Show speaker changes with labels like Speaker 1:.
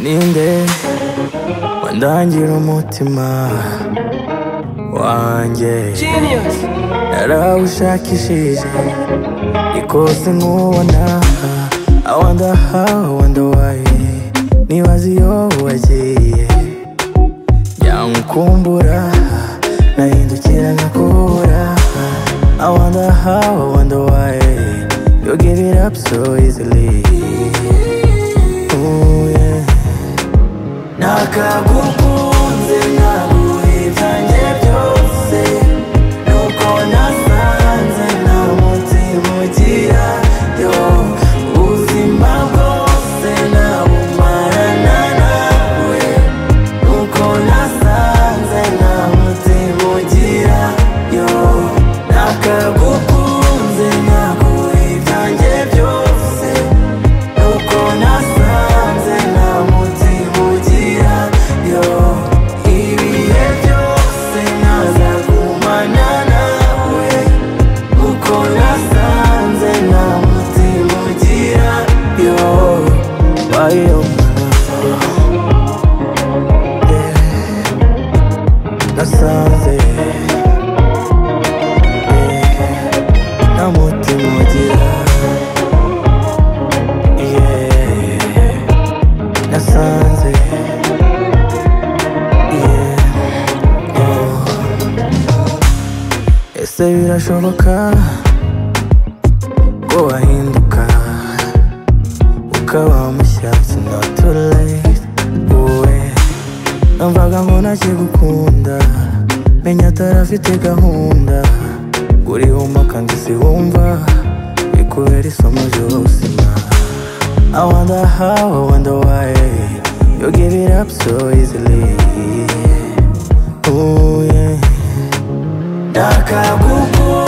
Speaker 1: ninde wandangira umutima wanjye narawushakishije ikose nkubona I wonder how, I wonder why nibaza iyo wagiye nyamukumbura nahindukira nkakubura I wonder how, I wonder why you give it up so easily Ooh, yeah. Nakagukunze naguhe ibyanjye byose Nuko nasanze nta mutima ugira yo Ubuzima bwose nabumarana nawe Nuko nasanze nta mutima ugira yo Nakagukunze naguhe ibyanjye byose Nuko nasanze nta mutima ugira yo Ibihe byose nazagumana nawe Nuko nasanze nta mutima ugira yo Bayo Yeah. Nasanze Yeah. nta mutima ugira Yeah, nasanze Yeah, oh. ese birashoboka ko wahinduka ukaba mushya It's not too late wowe numvaga mbona kigukunda menya atarafite gahunda urihuma kandi siwumva bikubera isomo ry'ubuzima I wonder how, I wonder why you give it up so easily. Ooh, yeah. Nakagukunze